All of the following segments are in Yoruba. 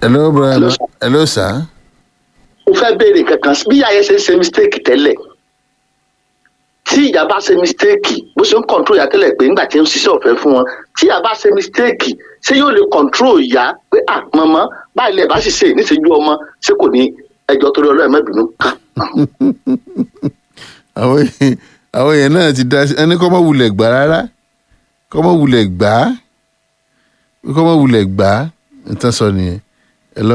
hello brother hello sir. mo fẹ́ béèrè kankan bí ìyá yẹn ṣe ń ṣe mistake tẹ́lẹ̀ tí ìyá bá ṣe mistake bó ṣe ń control ìyá tẹ́lẹ̀ pé nígbà tí ń ṣiṣẹ́ ọ̀fẹ́ fún wọn tí ìyá bá ṣe mistake ṣé yóò lè control ìyá pé ah màmá báyìí lẹ̀ bá sì ṣe níṣẹ́jú ọmọ ṣé kò ní ẹjọ́ torí ọlọ́run mẹ́bìnú. àwọn èèyàn- àwọn èèyàn náà ti dá sí ẹni kọ́ mọ́ wulẹ̀ gbà rárá kọ́ mọ́ wulẹ̀ gbà á kọ́ mọ́ wulẹ̀ gbà á nǹkan sọ nìyẹn hello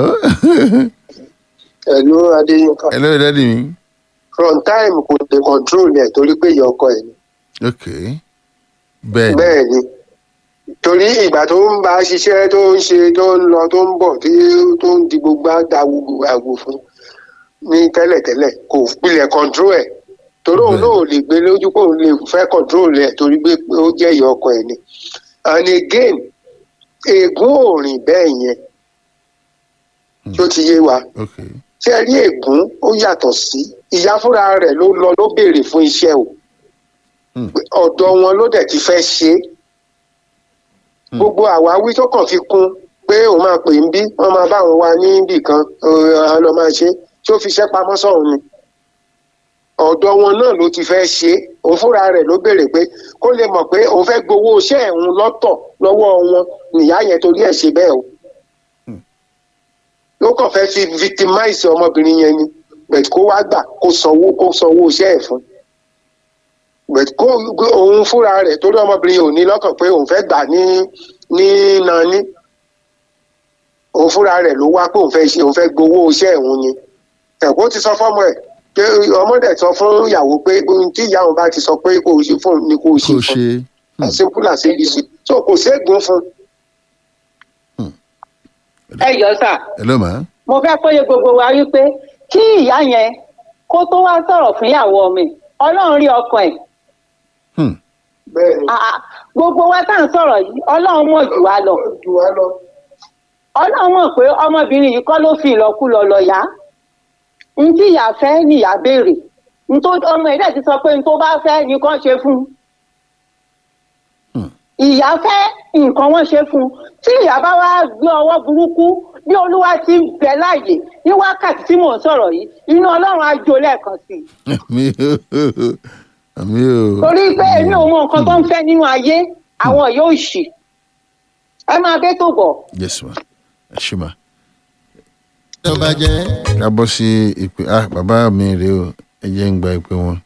ẹ̀lú adéyínká hello dádì mi from time kò lè control ẹ̀ torí pé ìyá ọkọ ẹ̀ ni ok bẹ́ẹ̀ ni bẹ́ẹ̀ ni torí ìgbà tó ń bá ṣiṣẹ́ tó ń ṣe tó ń lọ tó ń bọ̀ tí tó ń di gbogbo àgbò àgbò fún ní tẹ́lẹ̀tẹ́lẹ̀ kò pilẹ̀ control ẹ̀ torí òun Bẹ́ẹ̀. náà ò lè gbé lójú pé òun lè fẹ́ control ẹ̀ torí pé ó jẹ́ ìyá ọkọ ẹ̀ ni and again ègún ò rìn bẹ́ẹ̀ yẹn tó ti yé wa ok ṣé ẹ rí ègún ó yàtọ̀ sí ìyá fúnra rẹ̀ ló lọ ló béèrè fún iṣẹ́ o Hmm. ọ̀dọ̀ wọn ló dẹ̀ ti fẹ́ ṣe é Hmm. gbogbo àwáwí tó kàn fi kún pé òun máa pè ń bí wọ́n máa bá òun wá níbì kan ọ̀hún lọ máa ṣe tí ó fi iṣẹ́ pamọ́ sọ̀hún ni ọ̀dọ̀ wọn náà ló ti fẹ́ ṣe é òun fúnra rẹ̀ ló béèrè pé kó lè mọ̀ pé òun fẹ́ gbowó iṣẹ́ ẹ̀hún lọ́tọ̀ lọ́wọ́ wọn nìyá yẹn torí ẹ̀ ṣe bẹ́ẹ̀ o ló kàn fẹ́ fi victimize ọmọbìnrin yẹn ni bẹ̀t kó wá gbà kó sanwó kó sanwó iṣẹ́ ẹ̀ fún bẹ̀t kó òun fúnra rẹ̀ torí ọmọbìnrin yẹn ò ní lọ́kàn pé òun fẹ́ gbà ní ní nani òun fúnra rẹ̀ ló wá pé òun fẹ́ ṣe òun fẹ́ gbowó iṣẹ́ ẹ̀hún ni ẹ̀kọ́ ti sọ fọ́mọ ẹ̀ pé ọmọdé sọ fún ìyàwó pé ohun tí ìyá òun bá ti sọ pé kò ṣe fún òun ni kò ṣe kò fún ṣe as simple as abc so kò ségun fún ẹ jọ sà hello ma mo fẹ́ kóye gbogbo wa wípé kí ìyá yẹn kó tó wá sọ̀rọ̀ fún ìyàwó mi ọlọ́run rí ọkàn ẹ̀ hmm. bẹ́ẹ̀ ni Ah, ah, gbogbo wa tá à ń sọ̀rọ̀ yìí ọlọ́run mọ̀ jù wá lọ jù wá lọ. ọlọ́run mọ̀ pé ọmọbìnrin yìí kọ́ ló fi ìlọ́kulọ̀ lọ yá n tí ìyá fẹ́ nìyá béèrè n tó ọmọ ẹ̀dẹ̀ ti sọ pé n tó bá fẹ́ ni kàn ṣe fún un Hmm. ìyá fẹ́ nǹkan wọ́n ṣe fún un tí ìyá bá wá gbé ọwọ́ burúkú bí olúwa ti ń bẹ láàyè ní wákàtí tí mò ń sọ̀rọ̀ yìí inú ọlọ́run á jó lẹ́ẹ̀kan sí i àmì o àmì o torí pé èmi ò mọ nǹkan tó ń fẹ́ nínú ayé àwọn yóò ṣì ẹ máa bẹ́ tó bọ̀. yes ma ẹ ṣe ma. tó bá jẹ́ ká bọ́ sí ìpè ah bàbá mi rèé o ẹ jẹ́ ń gba ìpè wọn.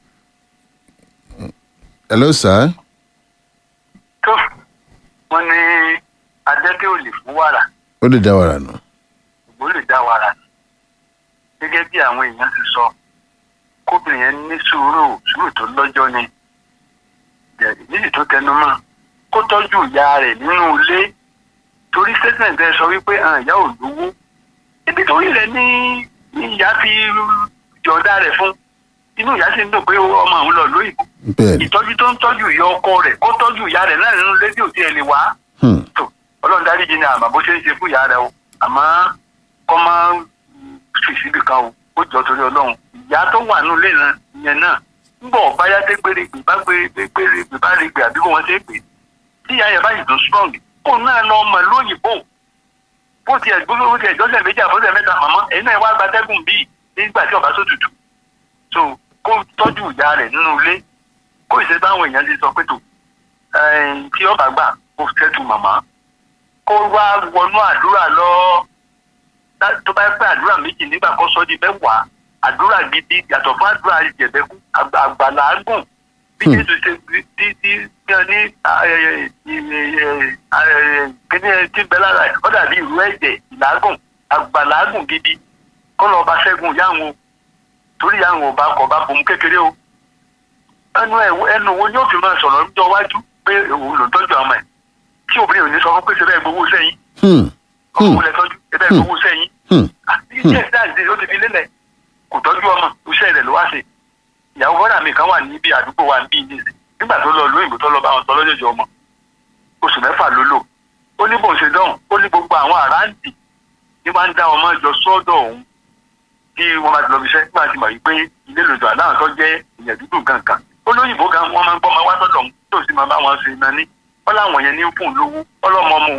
hello sir tó wọn ní adẹ́tẹ̀ ò lè fún wàrà ó lè dá wàrà nù. ìgbó lè dá wàrà gẹ́gẹ́ bí àwọn èèyàn ti sọ kóbìnrin yẹn ní sùúrù sùúrù tó lọ́jọ́ ni nídìí tó tẹnu mọ́ kó tọ́jú ìyá rẹ̀ nínú ilé torí statement ẹ sọ wípé àwọn ìyá ò lówó ibi torí rẹ̀ ní ní ìyá fi jọ̀ọ́dá rẹ̀ fún inú ìyá sì ń dùn pé ọmọ òun lọ lóyìnbó bẹ́ẹ̀ ni ìtọ́jú tó ń tọ́jú ìyá ọkọ rẹ̀ kó tọ́jú ìyá rẹ̀ náà nínú rédíò tí ẹ lè wá hmm. tó ọlọ́run dáríjì ni àmọ́ bó ṣe ń ṣe fún ìyá rẹ o àmọ́ kọ́ máa ń fi síbì kan o ó jọ torí ọlọ́run ìyá tó wà nínú ilé náà yẹn náà ń bọ̀ báyá tẹ́ gbèrègbè bá gbèrègbè bá règbè àbí bó wọn ṣe é pè tí ìyá yẹn bá yìí tún strong kó náà lọ mọ̀ lóyìnbó bó tiẹ̀ gbogbo bó tiẹ̀ jọ́sẹ̀ méjì àbọ̀sẹ̀ mẹ́ta màmá ẹ̀yin náà wá gbatẹ́gùn bíi nígbà tí ọ̀bá tó tutù so kó tọ́jú ìyá rẹ̀ nínú ilé kó ìṣe báwọn èèyàn ti sọ pé tó ẹ̀ẹ́n tí ọba gbà kó tẹ́tù màmá kó wá wọnú àdúrà lọ Tá- tó bá pẹ́ àdúrà méjì nígbà kó sọ di mẹ́wàá àdúrà gidi yàtọ̀ fún àdúrà ìjẹ̀bẹ́kú àgbà- àgbàlágùn bí Hmm. jésù ṣe tí tí tí wọ́n ní kíní tí ń bẹ lára ẹ̀ ó dàbí ìrú ẹ̀jẹ̀ ìlágùn àgbàlágùn gidi kó lọ́ọ́ bá ṣẹ́gun yáwọn torí yáwọn ò bá kọ̀ bá bomú kékeré o ẹnu ẹ ẹnu wo ni ó fi máa sọ̀rọ̀ lọ́jọ́ iwájú pé òun ló ń tọ́jú àwọn ẹ̀ tí obìnrin ò ní sọ fún pé ṣe bẹ́ẹ̀ gbowó sẹ́yìn Hmm. ọmọ òun lẹ tọ́jú ṣe bẹ́ẹ̀ gbowó sẹ́yìn Hmm. iṣẹ́ ìdáǹdè ó ti fi lélẹ̀ kò tọ́jú ọmọ iṣẹ́ rẹ̀ ló wá ṣe ìyàwó bọ́dà mi kan wà níbi àdúgbò wa níbí ní ìsìn nígbà tó lọ lóyìnbó tó lọ bá wọn sọ lọ́jọ́jọ́ ọmọ oṣù mẹ́fà ló lò ó ní bóun ṣe dán ó ní gbogbo àwọn àráǹtì ní máa ń dá ọmọ jọ sọ́dọ̀ òun tí wọ́n bá ti lọ bí iṣẹ́ nígbà tí mọ̀ wípé ilé lòdù àdáhùn tó jẹ́ ìyẹn dúdú kankan olóyìnbó gan wọ́n máa ń gbọ́ ọmọ wá sọ́dọ̀ òun tó sì máa bá wọn ṣe náà ní wọ́n láwọn yẹn ní fún un lówó ọlọ́mọ ọmọ